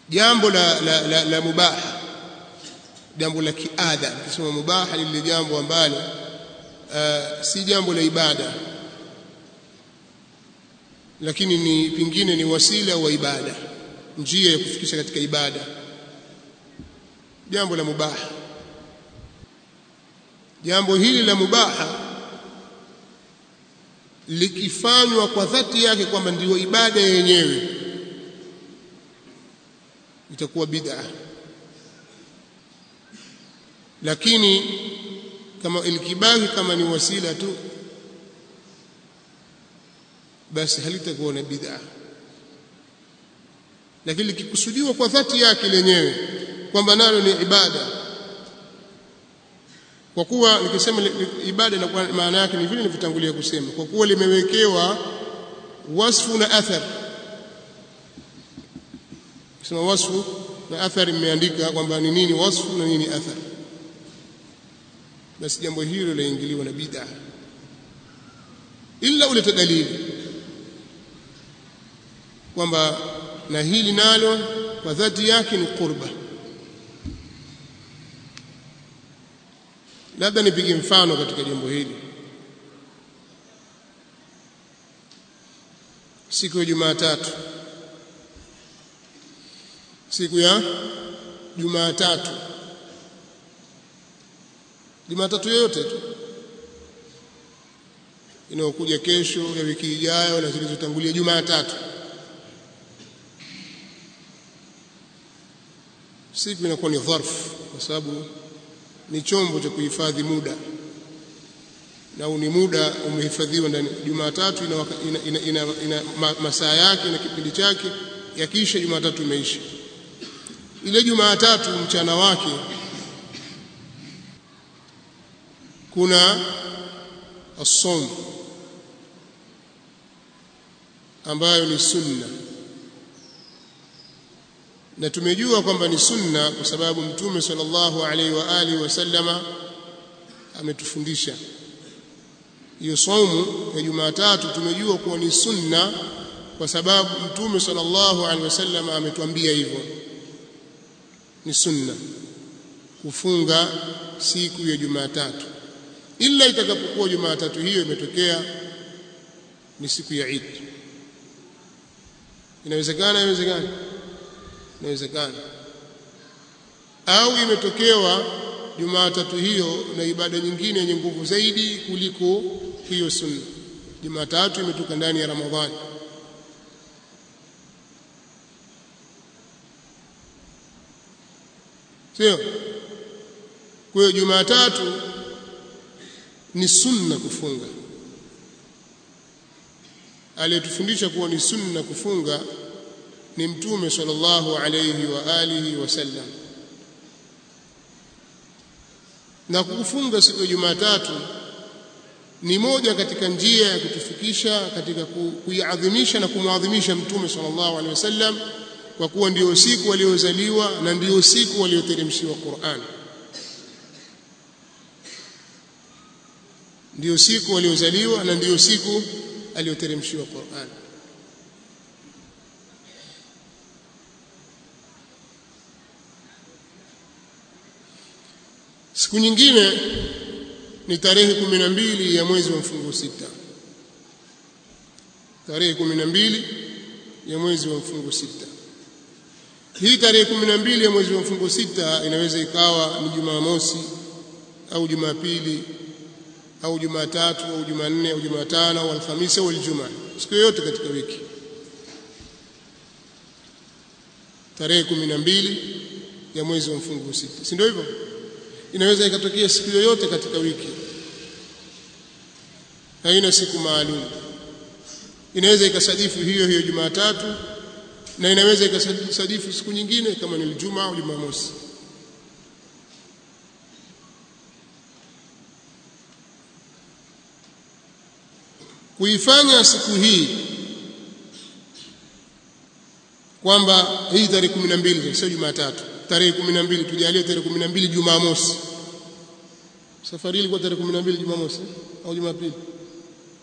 jambo la, la, la, la mubaha jambo la kiada nikisema mubaha lile jambo ambalo uh, si jambo la ibada lakini ni pingine ni wasila wa ibada njia ya kufikisha katika ibada jambo la mubaha jambo hili la mubaha likifanywa kwa dhati yake kwamba ndiyo ibada yenyewe itakuwa bid'a lakini kama ilikibaki kama ni wasila tu basi halitakuwa na bid'a lakini likikusudiwa kwa dhati yake lenyewe kwamba nalo ni ibada kwa kuwa nikisema ibada na maana yake ni vile nilivyotangulia kusema kwa kuwa limewekewa wasfu na athar kusema wasfu na athari imeandika kwamba ni nini wasfu na nini athar basi jambo hilo laingiliwa na bid'a illa uleta dalili kwamba na hili nalo kwa dhati yake ni qurba labda nipige mfano katika jambo hili siku ya Jumatatu siku ya Jumatatu Jumatatu yoyote tu inayokuja kesho ya wiki ijayo na zilizotangulia Jumatatu siku inakuwa ni dharf kwa sababu ni chombo cha kuhifadhi muda na ni muda umehifadhiwa ndani Jumatatu ina, ina, ina, ina, ina ma, masaa yake na kipindi chake yakisha Jumatatu imeisha ile Jumatatu mchana wake kuna as-sawm ambayo ni sunna na tumejua kwamba ni sunna kwa sababu mtume sallallahu alaihi wa alihi wasallama ametufundisha hiyo saumu ya Jumatatu tumejua kuwa ni sunna kwa sababu mtume sallallahu alaihi wasallam ametuambia hivyo ni sunna kufunga siku ya Jumatatu ila itakapokuwa Jumatatu hiyo imetokea ni siku ya Eid inawezekana inawezekana inawezekana au imetokewa Jumatatu hiyo na ibada nyingine yenye nguvu zaidi kuliko hiyo sunna Jumatatu imetoka ndani ya Ramadhani sio kwa hiyo Jumatatu ni sunna kufunga aliyetufundisha kuwa ni sunna kufunga ni mtume sallallahu alayhi wa alihi wasallam na kufunga siku ya Jumatatu ni moja katika njia ya kutufikisha katika kuiadhimisha na kumwadhimisha mtume sallallahu alaihi wasallam kwa kuwa ndio siku waliozaliwa na ndio siku walioteremshiwa Qur'an ndio siku waliozaliwa na ndio siku aliyoteremshiwa Qur'an siku nyingine ni tarehe kumi na mbili ya mwezi wa mfungo sita tarehe kumi na mbili ya mwezi wa mfungo sita hii tarehe kumi na mbili ya mwezi wa mfungo sita inaweza ikawa ni Jumamosi au Jumapili au Jumatatu au Jumanne au Jumatano au Alhamisi au Ijumaa siku yoyote katika wiki tarehe kumi na mbili ya mwezi wa mfungo sita si ndio hivyo inaweza ikatokea siku yoyote katika wiki haina siku maalum inaweza ikasadifu hiyo hiyo Jumatatu na inaweza ikasadifu siku nyingine kama ni Ijumaa au Jumamosi kuifanya siku hii kwamba hii tarehe 12 sio Jumatatu tarehe 12 tujalie tarehe 12 Jumamosi safari ilikuwa tarehe 12 Jumamosi au Jumapili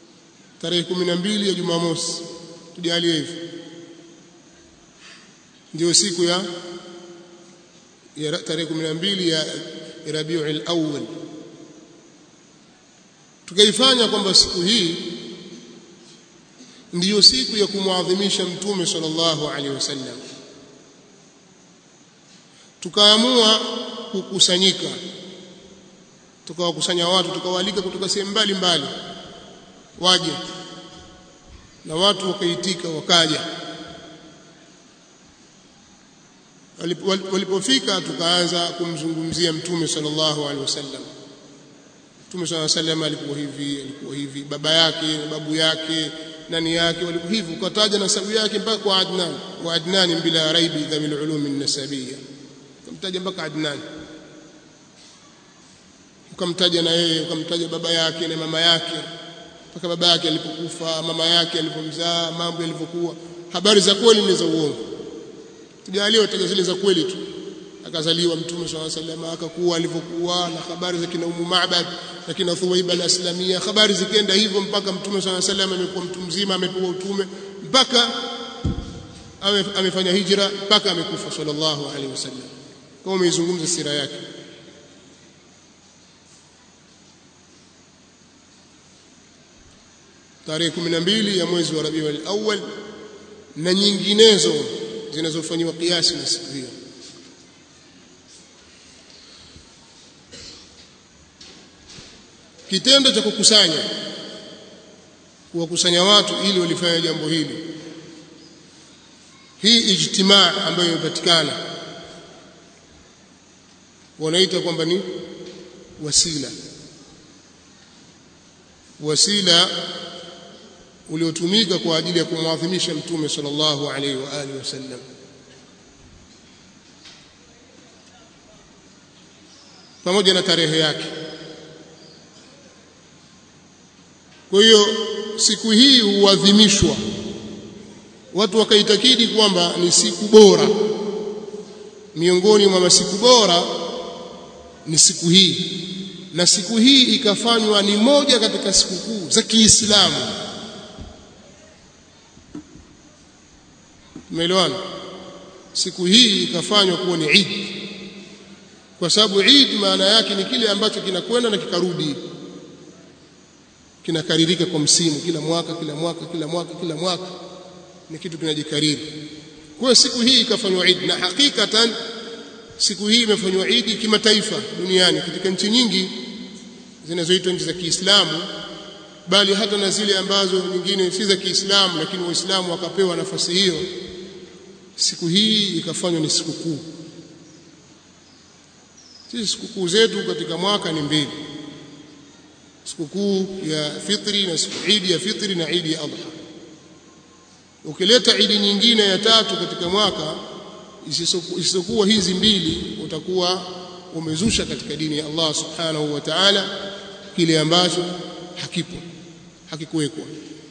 tarehe 12 ya Jumamosi tujalie hivyo ndio siku ya, ya tarehe 12 ya Rabiul Awwal tukaifanya kwamba siku hii ndiyo siku ya kumwadhimisha mtume sallallahu alaihi wasallam tukaamua kukusanyika tukawakusanya watu tukawaalika kutoka sehemu mbalimbali waje na watu wakaitika wakaja walipofika tukaanza kumzungumzia mtume sallallahu alaihi wasallam mtume sallallahu alaihi wasallam alikuwa hivi alikuwa hivi baba yake na babu yake nani yake walikuwa hivi ukataja nasabu yake mpaka kwa Adnan wa Adnan bila raibi dhamil ulum an-nasabiyya ukamtaja mpaka Adnan ukamtaja na yeye ukamtaja baba yake na mama yake mpaka baba yake alipokufa mama yake alipomzaa mambo yalivyokuwa habari za kweli ni za uongo tujaliwa taja zile za kweli tu akazaliwa mtume swalla sallam akakuwa alivyokuwa na habari za kina Ummu Ma'bad na kina Thuwaiba al-Islamia habari zikaenda hivyo mpaka mtume swalla sallam amekuwa mtu mzima amepewa utume mpaka amefanya hijra mpaka amekufa sallallahu alaihi wasallam kama umeizungumza sira yake tarehe 12 ya mwezi wa Rabiul Awwal na nyinginezo zinazofanywa kiasi na siku hiyo kitendo cha kukusanya kuwakusanya watu ili walifanya jambo hili hii ijtimaa ambayo imepatikana wanaita kwamba ni wasila wasila uliotumika kwa ajili ya kumwadhimisha mtume sallallahu alaihi wa alihi wasallam pamoja na tarehe yake kwa hiyo siku hii huadhimishwa watu wakaitakidi kwamba ni siku bora miongoni mwa masiku bora ni siku hii na siku hii ikafanywa ni moja katika sikukuu za Kiislamu Umeelewana? Siku hii ikafanywa kuwa ni Eid. Kwa sababu Eid maana yake ni kile ambacho kinakwenda na kikarudi. Kinakaririka kwa msimu kila mwaka kila mwaka kila mwaka kila mwaka ni kitu kinajikariri. Kwa hiyo siku hii ikafanywa Eid na hakikatan siku hii imefanywa Eid kimataifa duniani katika nchi nyingi zinazoitwa nchi za Kiislamu bali hata na zile ambazo nyingine si za Kiislamu lakini Waislamu wakapewa nafasi hiyo siku hii ikafanywa ni sikukuu sisi sikukuu zetu katika mwaka ni mbili sikukuu ya fitri na siku idi ya fitri na idi ya adha ukileta idi nyingine ya tatu katika mwaka isisokuwa hizi mbili utakuwa umezusha katika dini ya Allah subhanahu wa ta'ala kile ambacho hakipo hakikuwekwa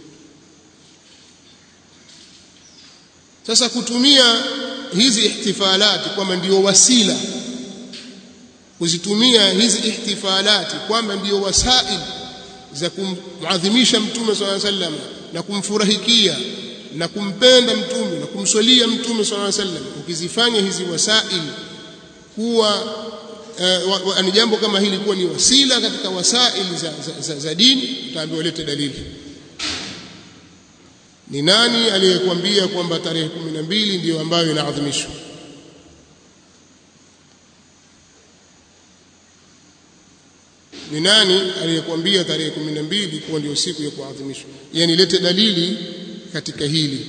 sasa kutumia hizi ihtifalati kwamba ndio wasila kuzitumia hizi ihtifalati kwamba ndio wasail za kumadhimisha mtume swalla sallam na kumfurahikia na kumpenda mtume na kumswalia mtume swalla sallam ukizifanya hizi wasail kuwa uh, ni jambo kama hili kuwa ni wasila katika wasail za, za, za, za dini utaambiwa lete dalili ni nani aliyekwambia kwamba tarehe 12 ndiyo ambayo inaadhimishwa ni nani aliyekwambia tarehe 12 kuwa ndio siku ya kuadhimishwa yani lete dalili katika hili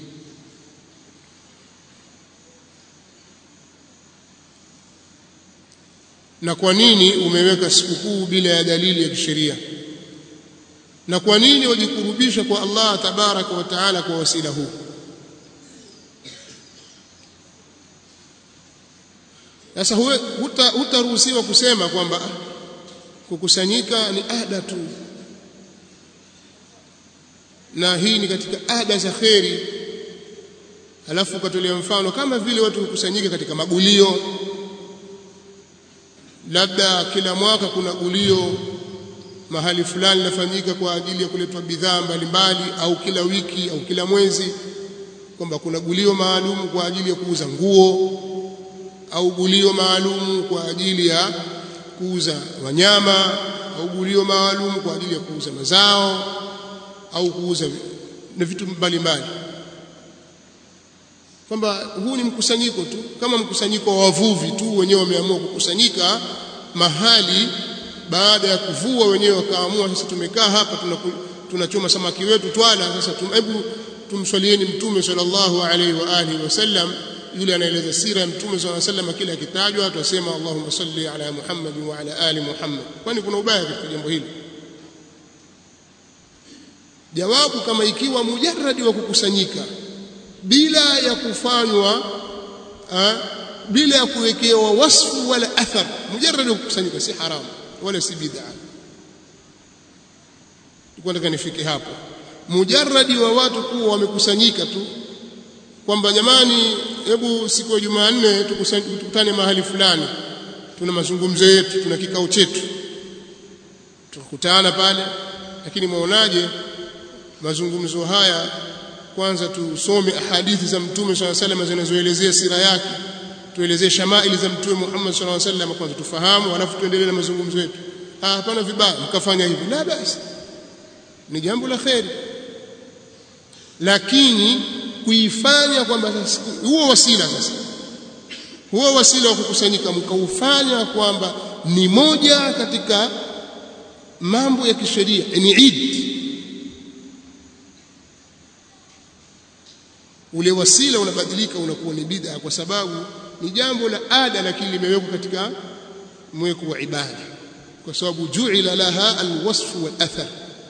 na kwa nini umeweka sikukuu bila ya dalili ya kisheria na kwa nini wajikurubisha kwa Allah tabaraka wa taala kwa wasila huu sasa hutaruhusiwa kusema kwamba kukusanyika ni ada tu na hii ni katika ada za kheri alafu ukatolea mfano kama vile watu kukusanyika katika magulio labda kila mwaka kuna gulio mahali fulani linafanyika kwa ajili ya kuletwa bidhaa mbalimbali au kila wiki au kila mwezi kwamba kuna gulio maalum kwa ajili ya kuuza nguo au gulio maalum kwa ajili ya kuuza wanyama au gulio maalum kwa ajili ya kuuza mazao au kuuza na vitu mbalimbali kwamba huu ni mkusanyiko tu kama mkusanyiko wa wavuvi tu wenyewe wameamua kukusanyika mahali baada ya kuvua wenyewe wakaamua sasa tumekaa hapa tunachoma samaki wetu twala sasa hebu tumswalieni mtume sallallahu alaihi wa alihi wasallam yule anaeleza sira ya mtume sallallahu alaihi wasallam kila akitajwa tutasema Allahumma salli ala Muhammad wa ala ali Muhammad kwani kuna ubaya katika jambo hili jawabu kama ikiwa mujarradi wa kukusanyika bila ya kufanywa ha, bila ya kuwekewa wasfu wala athar mujarradi wa kukusanyika si haramu wala si bid'a nilikuwa nataka nifike hapo mujarradi wa watu kuwa wamekusanyika tu kwamba jamani hebu siku ya Jumanne tukutane mahali fulani tuna mazungumzo yetu tuna kikao chetu tukakutana pale lakini mwaonaje mazungumzo haya kwanza tusome hadithi za mtume swalla sallam zinazoelezea sira yake tuelezee shamaili za mtume Muhammad swalla sallam kwanza tufahamu alafu tuendelee na mazungumzo yetu ah hapana vibaya mkafanya hivi la basi ni jambo la kheri lakini kuifanya kwamba huo wasila sasa huo wasila wa kukusanyika mkaufanya kwamba ni moja katika mambo ya kisheria ni Eid ule wasila unabadilika unakuwa ni bid'a kwa sababu ni jambo la ada lakini limewekwa katika mweko wa ibada kwa sababu ju'ila laha alwasf wal athar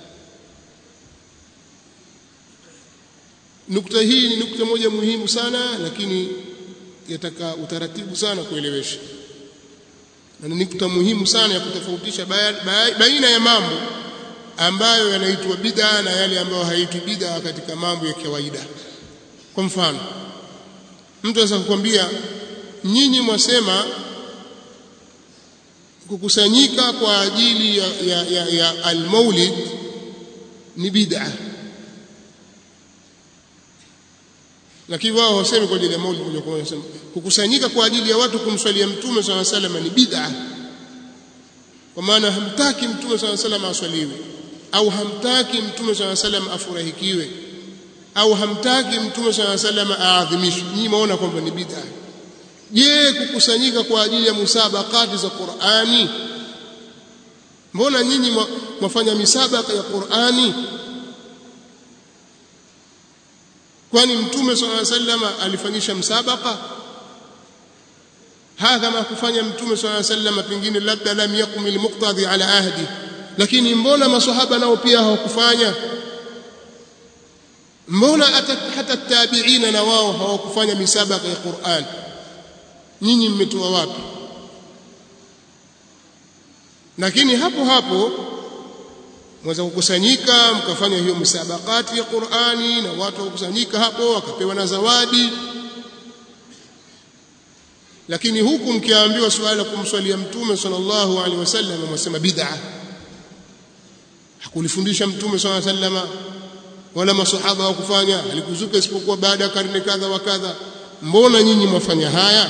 nukta hii ni nukta moja muhimu sana lakini yataka utaratibu sana kuelewesha na ni nukta muhimu sana ya kutofautisha baina ya mambo ambayo yanaitwa bid'a na yale ambayo haitwi bid'a katika mambo ya kawaida kwa mfano mtu anaweza kukwambia nyinyi mwasema kukusanyika kwa ajili ya, ya, ya, ya almaulid ni bid'a lakini wao wasemi kwa ajili ya maulid moja kwa moja wasema kukusanyika kwa ajili ya watu kumswalia mtume swalla sallam ni bid'a kwa maana hamtaki mtume swalla sallam aswaliwe au hamtaki mtume swalla sallam afurahikiwe au hamtaki mtume swalla sallam aadhimishwe nyinyi maona kwamba ni bid'a je kukusanyika kwa ajili ya musabakati za Qur'ani mbona nyinyi mwafanya misabaka ya Qur'ani kwani mtume swalla sallam alifanyisha msabaka hadha ma kufanya mtume swalla sallam pengine labda lam yakum almuqtadi ala ahdi lakini mbona maswahaba nao pia hawakufanya mbona hata tabiina na wao hawakufanya misabaka ya Qur'an nyinyi mmetoa wapi lakini hapo hapo mweza kukusanyika mkafanya hiyo misabakati ya Qur'ani na watu wakusanyika hapo wakapewa na zawadi lakini huku mkiambiwa swala la kumswalia mtume sallallahu alaihi wasallam mwasema bid'a hakulifundisha mtume sallallahu alaihi wasallam wala masahaba hawakufanya alikuzuka isipokuwa baada ya karne kadha wa kadha mbona nyinyi mwafanya haya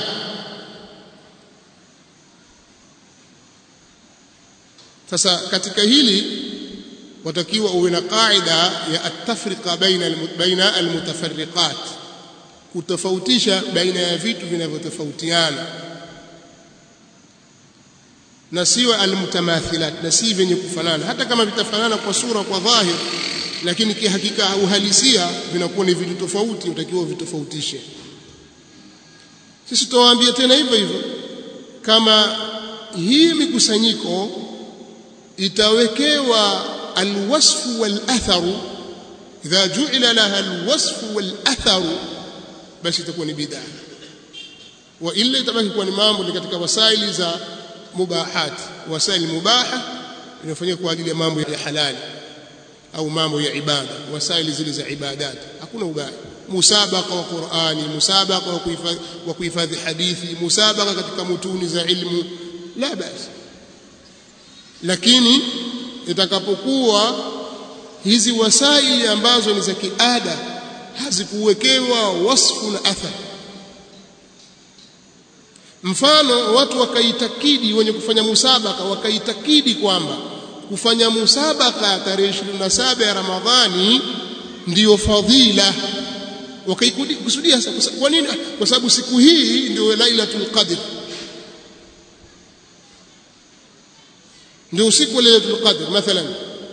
sasa katika hili watakiwa uwe na qaida ya atafriqa baina baina almutafarriqat kutofautisha baina ya vitu vinavyotofautiana na siwe almutamathilat na si vyenye kufanana hata kama vitafanana kwa sura kwa dhahir lakini kihakika uhalisia vinakuwa ni vitu tofauti utakiwa vitofautishe sisi tutawaambia tena hivyo hivyo kama hii mikusanyiko itawekewa alwasfu walatharu idha ju'ila laha alwasfu walatharu basi itakuwa ni bid'a wa illa itabaki kuwa ni mambo ni katika wasaili za mubahat wasaili mubaha inafanyika kwa ajili ya mambo ya halali au mambo ya ibada wasaili zile za ibadat hakuna ubaya musabaqa wa Qur'ani musabaqa wa kuhifadhi hadithi musabaqa katika mutuni za ilmu la basi lakini itakapokuwa hizi wasaili ambazo ni za kiada hazikuwekewa wasfu na athar mfano watu wakaitakidi wenye kufanya musabaka wakaitakidi kwamba kufanya musabaka tarehe 27 ya Ramadhani ndiyo fadhila wakaikusudia kwa nini kwa sababu siku hii ndio lailatul qadr ndio usiku wa lailatul qadr mathalan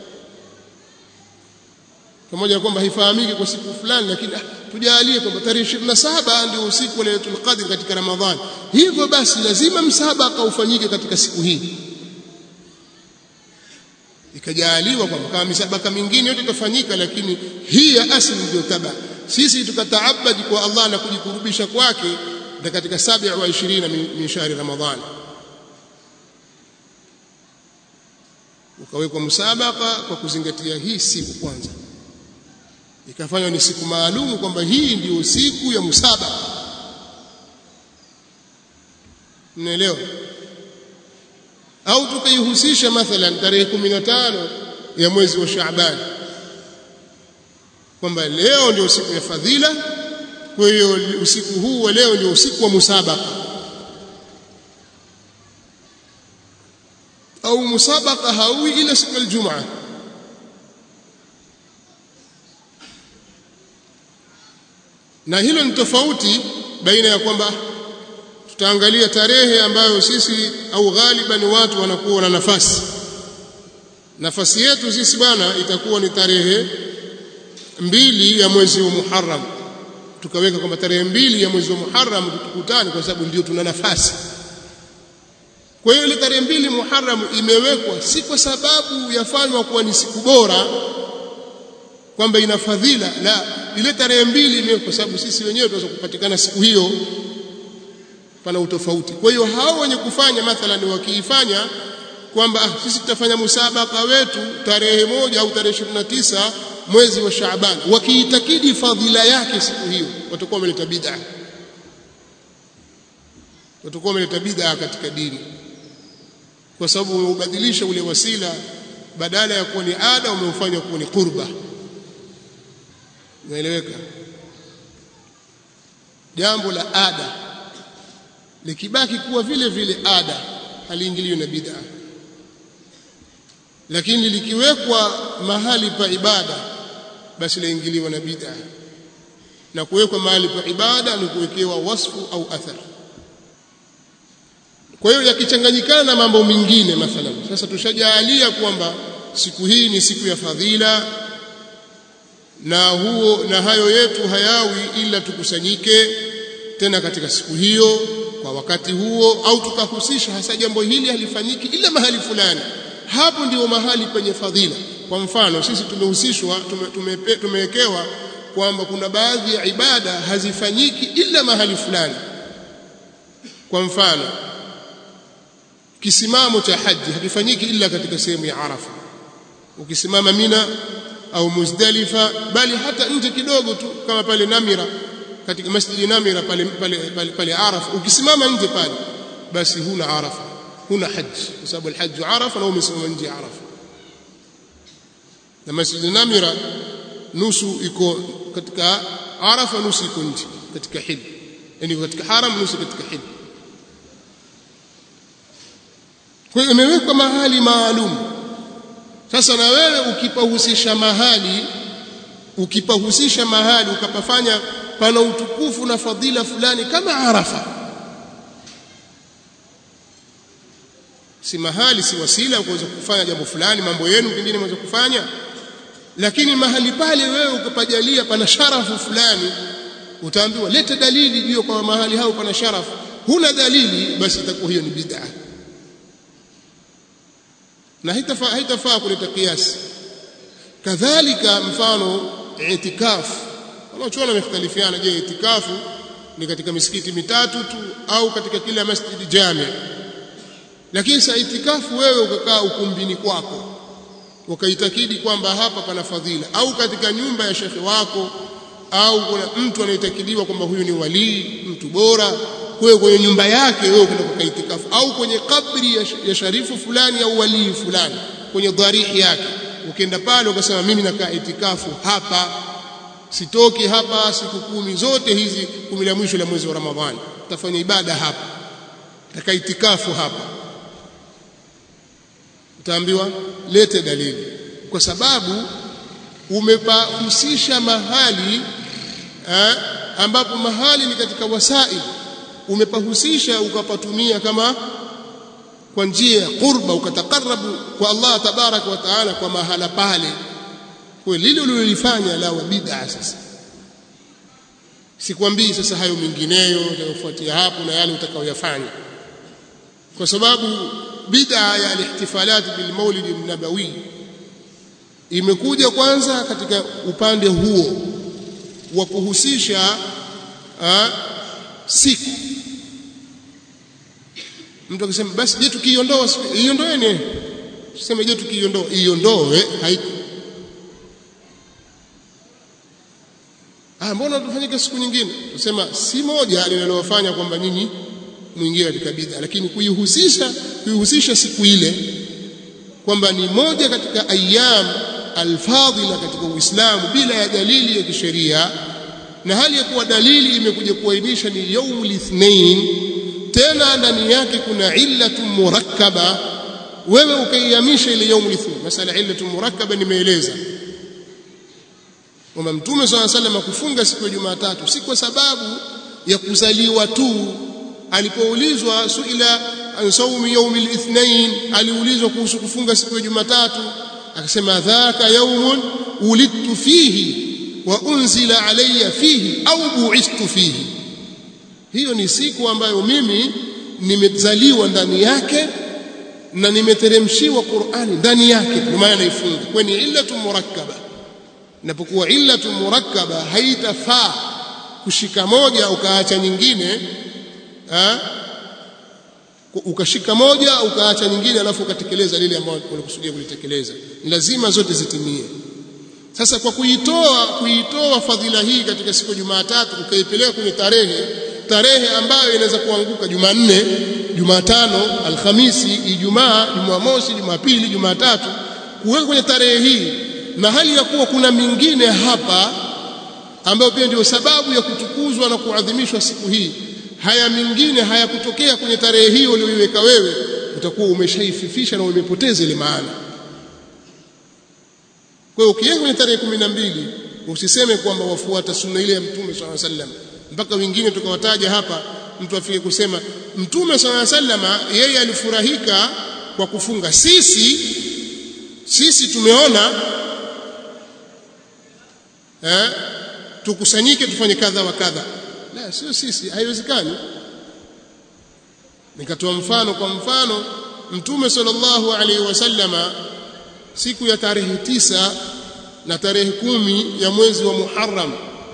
pamoja na kwamba haifahamiki kwa siku fulani lakini tujalie kwamba tarehe 27 ndio usiku wa lailatul qadr katika ramadhani hivyo basi lazima msabaka ufanyike katika siku hii ikajaaliwa kwamba kama misabaka mingine yote itafanyika lakini hii ya asli ndio taba sisi tukataabadi kwa Allah na kujikurubisha kwake na katika 27 min shahri ramadhani ukawekwa msabaka kwa kuzingatia hii siku kwanza ikafanywa ni siku maalum kwamba hii ndiyo siku ya musabaka mnaelewa au tukaihusisha mathalan tarehe 15 ya mwezi wa Shaaban kwamba leo ndio siku ya fadhila kwa hiyo usiku huu wa leo ndio usiku wa musabaka au musabaka haui ila siku ya Ijumaa na hilo ni tofauti baina ya kwamba tutaangalia tarehe ambayo sisi au ghaliban watu wanakuwa na nafasi nafasi yetu sisi bwana itakuwa ni tarehe mbili ya mwezi wa Muharram tukaweka kwamba tarehe mbili ya mwezi wa Muharram tukutane kwa sababu ndio tuna nafasi kwa hiyo ile tarehe mbili Muharram imewekwa si kwa sababu yafanywa kuwa ni siku bora kwamba ina fadhila la ile tarehe mbili imewekwa kwa sababu sisi wenyewe tunaweza kupatikana siku hiyo pana utofauti kwa hiyo hao wenye kufanya mathalan wakiifanya kwamba ah, sisi tutafanya musabaka wetu tarehe moja au tarehe 29 mwezi wa Shaaban wakiitakidi fadhila yake siku hiyo watakuwa wameleta bid'a watakuwa wameleta bid'a katika dini kwa sababu umeubadilisha ule wasila badala ya kuwa ni ada umeufanya kuwa ni qurba umeeleweka jambo la ada likibaki kuwa vile vile ada haliingiliwi na bid'a lakini likiwekwa mahali pa ibada basi laingiliwa na bid'a na kuwekwa mahali pa ibada ni kuwekewa wasfu au athar kwa hiyo yakichanganyikana na mambo mengine mathalan sasa tushajaalia kwamba siku hii ni siku ya fadhila na huo na hayo yetu hayawi ila tukusanyike tena katika siku hiyo kwa wakati huo au tukahusisha hasa jambo hili halifanyiki ila mahali fulani hapo ndio mahali penye fadhila kwa mfano sisi tumehusishwa tumewekewa tume, tume kwamba kuna baadhi ya ibada hazifanyiki ila mahali fulani kwa mfano kisimamo cha haji hakifanyiki ila katika sehemu ya Arafa ukisimama Mina au Muzdalifa bali hata nje kidogo tu kama pale Namira katika masjidi Namira pale pale pale, pale Arafa ukisimama nje pale basi huna Arafa huna haji kwa sababu alhajj Arafa na umesimama nje Arafa na masjidi Namira nusu iko katika Arafa nusu iko nje katika hil yani katika haram nusu katika hil kwa hiyo imewekwa mahali maalum sasa na wewe ukipahusisha mahali ukipahusisha mahali ukapafanya pana utukufu na fadhila fulani kama Arafa si mahali si wasila kuweza kufanya jambo fulani mambo yenu pengine mweza kufanya lakini mahali pale wewe ukapajalia pana sharafu fulani utaambiwa leta dalili juu kwa mahali hao pana sharafu huna dalili basi itakuwa hiyo ni bid'ah na haitafaa haitafaa kuleta kiasi kadhalika mfano itikafu wanaochuona wamekhtalifiana je itikafu ni katika misikiti mitatu tu au katika kila masjidi jami lakini sa itikafu wewe ukakaa ukumbini kwako ukaitakidi kwamba hapa pana fadhila au katika nyumba ya shekhe wako au kuna mtu anayetakidiwa kwamba huyu ni walii mtu bora wewe kwenye nyumba yake wewe ukaenda kukaa itikafu au kwenye kabri ya, ya sharifu fulani au walii fulani kwenye dharihi yake ukienda pale ukasema mimi nakaa itikafu hapa sitoki hapa siku kumi zote hizi kumi la mwisho la mwezi wa Ramadhani utafanya ibada hapa taka itikafu hapa utaambiwa lete dalili kwa sababu umepahusisha mahali eh, ambapo mahali ni katika wasail umepahusisha ukapatumia kama kwa njia ya qurba ukatakarabu kwa Allah tabaraka wa taala kwa mahala pale kwa lile ulilofanya la bid'a sasa sikwambii sasa hayo mengineyo yatayofuatia hapo na yale utakayoyafanya kwa sababu bid'a ya al-ihtifalat bil maulid an-nabawi imekuja kwanza katika upande huo wa kuhusisha siku mtu akisema basi je tukiiondoa iondoeni tuseme je tukiiondoa iondoe haiko ah mbona tufanyike siku nyingine tusema si moja linalowafanya kwamba nyinyi mwingie katika bid'a lakini kuihusisha kuihusisha siku ile kwamba ni moja katika ayyam alfadhila katika Uislamu bila ya dalili ya kisheria na hali ya kuwa dalili imekuja kuainisha ni yaumul ithnain tena ndani yake kuna illatu murakkaba wewe ukaihamisha ile yaumul ithnain masala illatu murakkaba nimeeleza kwamba mtume swalla sallam kufunga siku ya Jumatatu si kwa sababu ya kuzaliwa tu alipoulizwa suila an saumi yaumil ithnain aliulizwa kuhusu kufunga siku ya Jumatatu akasema dhaka yaumun ulidtu fihi wa unzila alayya fihi au bu'istu fihi hiyo ni siku ambayo mimi nimezaliwa ndani yake na nimeteremshiwa Qur'ani ndani yake kwa maana naifunga kwa ni illatu murakkaba inapokuwa illatu murakkaba haitafaa kushika moja ukaacha nyingine ha? ukashika moja ukaacha nyingine alafu ukatekeleza lile ambalo ulikusudia kulitekeleza lazima zote zitimie sasa kwa kuitoa kuitoa fadhila hii katika siku ya Jumatatu ukaipeleka kwenye tarehe tarehe ambayo inaweza kuanguka Jumanne Jumatano Alhamisi Ijumaa Jumamosi Jumapili Jumatatu kuweka kwenye tarehe hii na hali ya kuwa kuna mingine hapa ambayo pia ndio sababu ya kutukuzwa na kuadhimishwa siku hii haya mingine hayakutokea kwenye tarehe hiyo uliyoiweka wewe utakuwa umeshaififisha na umepoteza ile maana kwa hiyo ukiweka kwenye tarehe kumi na mbili usiseme kwamba wafuata sunna ile ya mtume swalla sallam mpaka wengine tukawataja hapa mtu afike kusema mtume swalla sallama yeye alifurahika kwa kufunga sisi sisi tumeona eh tukusanyike tufanye kadha wa kadha la sio sisi haiwezekani nikatoa mfano kwa mfano mtume sallallahu alaihi wasallama siku ya tarehe tisa na tarehe kumi ya mwezi wa Muharram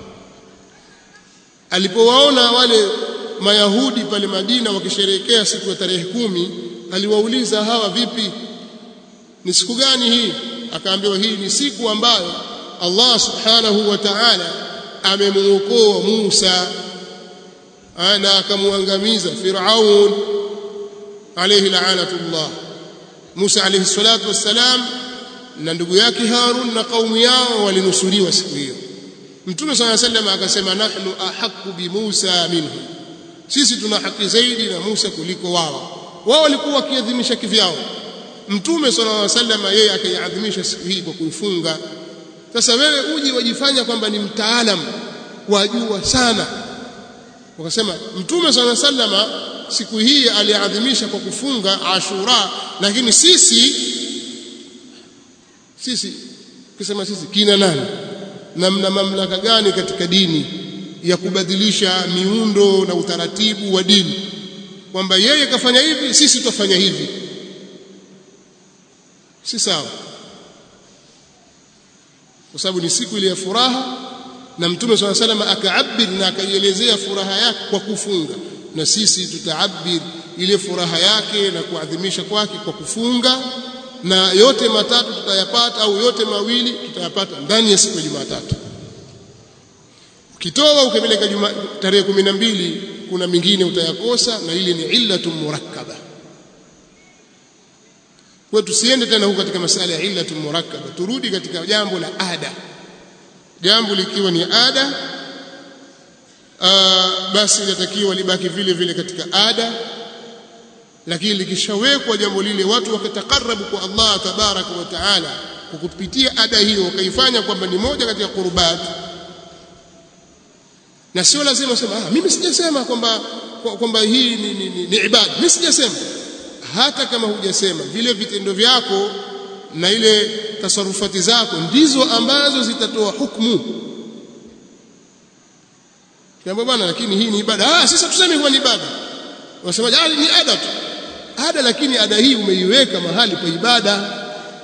alipowaona wale mayahudi pale Madina wakisherehekea siku ya tarehe kumi aliwauliza hawa vipi ni siku gani hii akaambiwa hii ni siku ambayo Allah subhanahu wa ta'ala amemuokoa Musa na akamwangamiza Firaun alayhi la'anatullah Musa alayhi salatu wassalam na ndugu yake Harun na kaumu yao walinusuriwa siku hiyo Mtume صلى الله عليه وسلم akasema nahnu ahqqu bi Musa minhu sisi tuna haki zaidi na Musa kuliko wao wao walikuwa wakiadhimisha kivyao Mtume صلى الله عليه وسلم yeye akaiadhimisha siku hii kwa kuifunga sasa wewe uji wajifanya kwamba ni mtaalam wajua sana wakasema Mtume صلى الله عليه وسلم siku hii aliadhimisha kwa kufunga Ashura lakini sisi sisi kusema sisi kina nani na mna mamlaka gani katika dini ya kubadilisha miundo na utaratibu wa dini kwamba yeye kafanya hivi sisi tutafanya hivi si sawa kwa sababu ni siku ile ya furaha na mtume swalla sallam akaabir na akaielezea furaha yake kwa kufunga na sisi tutaabir ile furaha yake na kuadhimisha kwake kwa kufunga na yote matatu tutayapata au yote mawili tutayapata ndani ya siku ya Jumatatu ukitoa ukapeleka tarehe kumi na mbili kuna mingine utayakosa na ile ni illatun murakkaba kwa tusiende tena huko katika masala ya illatun murakkaba turudi katika jambo la ada jambo likiwa ni ada aa, basi linatakiwa libaki vile vile katika ada lakini likishawekwa jambo lile watu wakatakarabu kwa Allah tabaraka wa taala kwa kupitia ada hiyo wakaifanya kwamba ni moja katika qurbat na sio lazima sema ah mimi sijasema kwamba kwamba hii ni, ni, ni, ni ibada mimi sijasema hata kama hujasema vile vitendo vyako na ile tasarufati zako ndizo ambazo zitatoa hukumu Kiambo bwana lakini hii ni ibada ah sasa tuseme kwa ni ibada wasemaje ah ni ada tu ada lakini ada hii umeiweka mahali pa ibada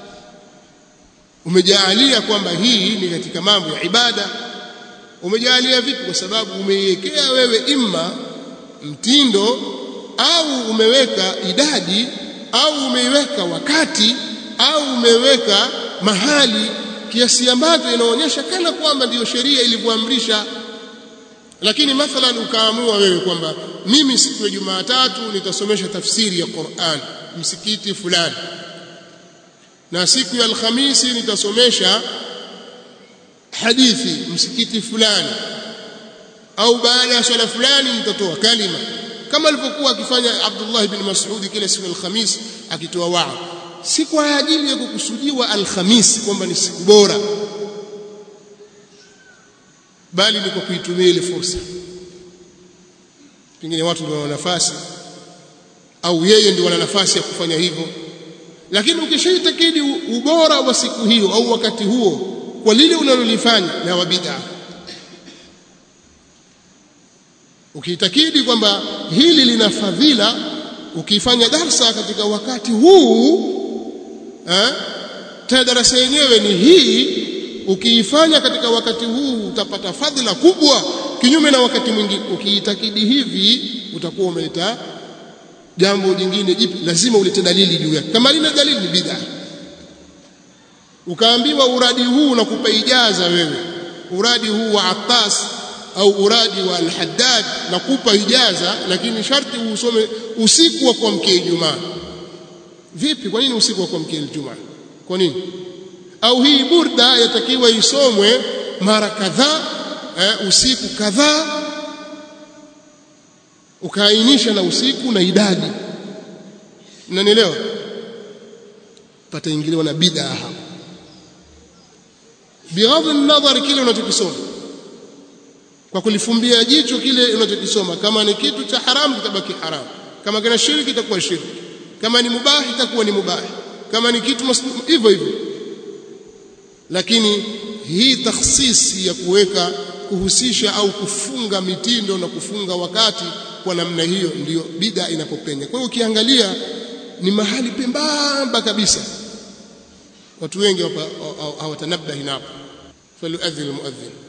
umejaalia kwamba hii ni katika mambo ya ibada umejaalia vipi kwa sababu umeiwekea wewe imma mtindo au umeweka idadi au umeiweka wakati au umeweka mahali kiasi ambacho inaonyesha kana kwamba ndiyo sheria ilivyoamrisha lakini mathalan ukaamua wewe kwamba mimi siku ya Jumatatu nitasomesha tafsiri ya Qur'an msikiti fulani na siku ya Alhamisi nitasomesha hadithi msikiti fulani au baada ya swala fulani nitatoa kalima kama alivyokuwa akifanya Abdullah ibn Mas'ud kila siku ya Alhamisi akitoa waa si kwa ajili ya kukusudiwa Alhamisi kwamba ni siku bora bali ni kwa kuitumia ile fursa pengine watu ndio wana nafasi au yeye ndio wana nafasi ya kufanya hivyo lakini ukishaitakidi ubora wa siku hiyo au wakati huo kwa lile unalolifanya na wa bid'a ukiitakidi kwamba hili lina fadhila ukifanya darsa katika wakati huu eh tena darasa yenyewe ni hii ukiifanya katika wakati huu utapata fadhila kubwa kinyume na wakati mwingine ukiitakidi hivi utakuwa umeleta jambo jingine jipi lazima ulete dalili juu yake kama lina dalili ni bid'a ukaambiwa uradi huu unakupa ijaza wewe uradi huu wa Attas au uradi wa Al-Haddad nakupa ijaza lakini sharti usome usiku wa kuamkia Ijumaa vipi kwa nini usiku wa kuamkia Ijumaa kwa nini au hii burda yatakiwa isomwe mara kadhaa eh, usiku kadhaa ukaainisha na usiku na idadi mnanielewa pataingiliwa na bid'a hapo bighadhi an-nadhar kile unachokisoma kwa kulifumbia jicho kile unachokisoma kama ni kitu cha haramu kitabaki haramu kama kina shirki itakuwa shirki kama ni mubahi itakuwa ni mubahi kama ni kitu hivyo hivyo lakini hii takhsisi ya kuweka kuhusisha au kufunga mitindo na kufunga wakati kwa namna hiyo ndiyo bida inapopenya kwa hiyo ukiangalia ni mahali pembamba kabisa watu wengi hawatanabahi napo falyuadhin almuadhin